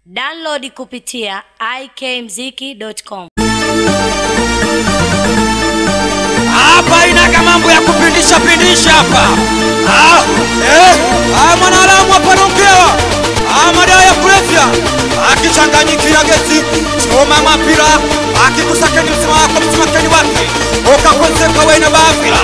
Download kupitia ikmziki.com. hapa inaga mambo ya kupindisha pindisha hapa ah, eh, ah, mwanadamu apanongewa ah, madawa ya kulevya akichanganyikia gesi choma mapira akikusakeni msima wako msimakeni wake ukakwenzeka wena baafira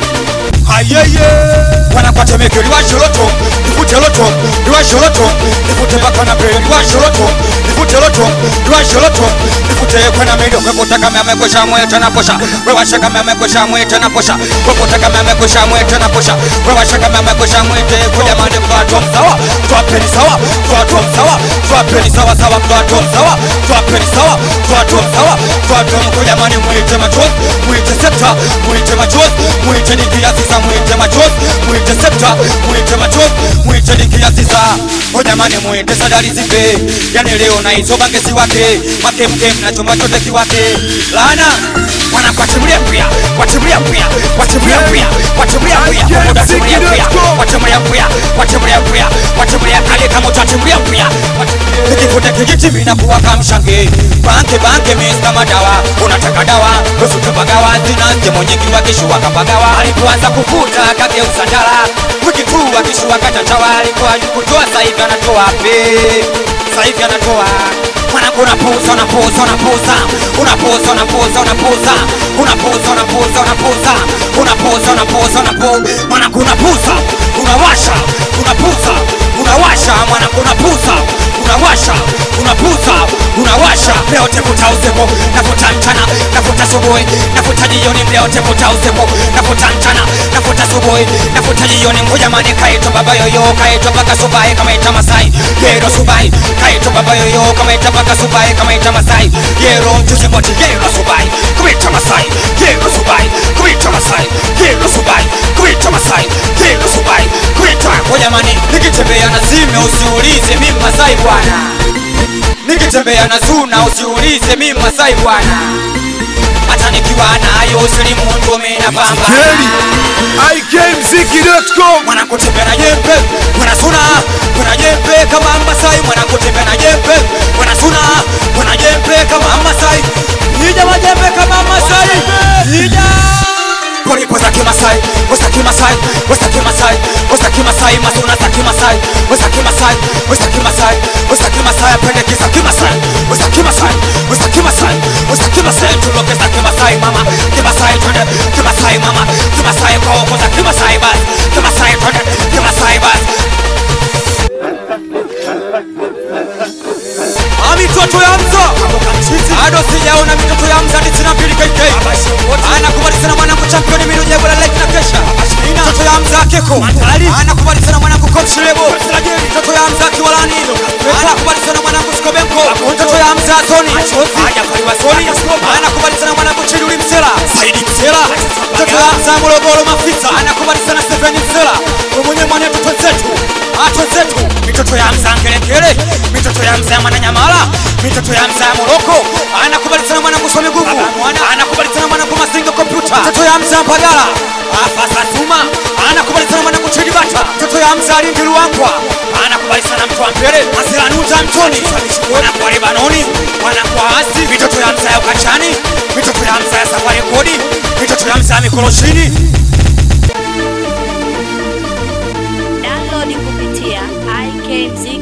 ayeye wanakwatemeke liwasholoto livute loto liwasholoto livute bakana pele liwasholoto livute loto liwasholoto livute kwena mido kwekota amekwesha mwete na posha wewasha kama amekwesha mwete na posha kwekota kama amekwesha mwete na posha wewasha kama amekwesha mwete kuja mande kwa sawa twapeni sawa twatom sawa twapeni sawa sawa twatom sawa twapeni sawa twatom sawa twatom kuja mande mwite machozi mwite septa mwite machozi mwite dikia sisa mwite machozi mwite septa mwite machozi mwite dikia sisa hojamani mwite sadari zipe yani leo na hizo bangesi wake makemkem na chumba chote kiwake lana wana kwatimulia pia kwatimulia pia kwatimulia pia kwatimulia pia kwatimulia pia kwatimulia pia kwatimulia pia kwatimulia kale kama utatimulia pia nikivute kijiti mimi nakuwa kamshange banke banke mista madawa unataka dawa usitupagawa zina semo nyingi wakishua kapagawa alipoanza kuvuta kageuza ndala wiki tu akishua kachachawa alikuwa kutoa saivi anatoa pe saivi anatoa mwanangu unapuza unapuza unapuza unapuza unapuza unapuza unapuza unapuza unapuza unapuza unapuza unapuza mwanangu unapuza unawasha unapuza unawasha mwanangu unapuza unawasha unapuza unawasha leo tevuta usiku navuta mchana navuta asubuhi navuta jioni leo tevuta usiku navuta mchana navuta asubuhi navuta jioni ngujamani kaitwa baba yoyo kaitwa mpaka subai kamaita masai yero subai kaitwa baba yoyo kamaita mpaka subai kamaita masai yero mchusimoti yero subai kuita masai yero subai kuita masai yero subai kuita masai yero subai kuita ngujamani nikitembea na zime usiulize mimi masai bwana nikitembea na zuna usiulize mimi masai bwana hata nikiwa nayo silimu ndume na pamba Kweli ikmziki.com mwanakutembea na jembe mwanasuna mwana jembe kama masai mwanakutembea na jembe mwanasuna mwana jembe kama masai nija majembe kama masai nija Polipo za kimasai, wesa kimasai, wesa kimasai, wesa kimasai, masuna za kimasai, wesa kimasai, wesa kimasai, wesa kimasai, apende kisa kimasai, wesa kimasai, wesa kimasai, wesa kimasai, tuloke za kimasai mama, kimasai twende, kimasai mama, kimasai kwa huko za kimasai basi, kimasai twende, kimasai basi. Ah, mitoto ya mzo bado sijaona mitoto ya mza tisina mbili KK anakubali sana mwanangu championi mino jego la leki na kesha mtoto ya mza keko anakubali sana mwanangu komshilebo mtoto ya mza kiwalani anakubali sana mwanangu skobenko mtoto ya mza zoni hajafaliwa zoni anakubali sana mwanangu chiduli msela saidi msela mtoto ya mza morogoro mafisa anakubali sana stefeni msela mwenye mwanetu twenzetu atwenzetu mitoto ya mza ngelekele mitoto ya mza mwananyamala mitoto ya mza moroko anakubali sana mwanangu some gugu anakubali sana mwanangu mazinga kompyuta mtoto ya mza mpagala afasa tuma anakubali sana mwanangu chidibata mtoto ya mza lindi luangwa anakubali sana mtu wa mbele asilanuza mtoni wanakuwa libanoni wanakuwa asi mitoto ya mza ya ukachani mitoto ya mza ya safari kodi mitoto ya mza ya mikoloshini Download kupitia ikmziki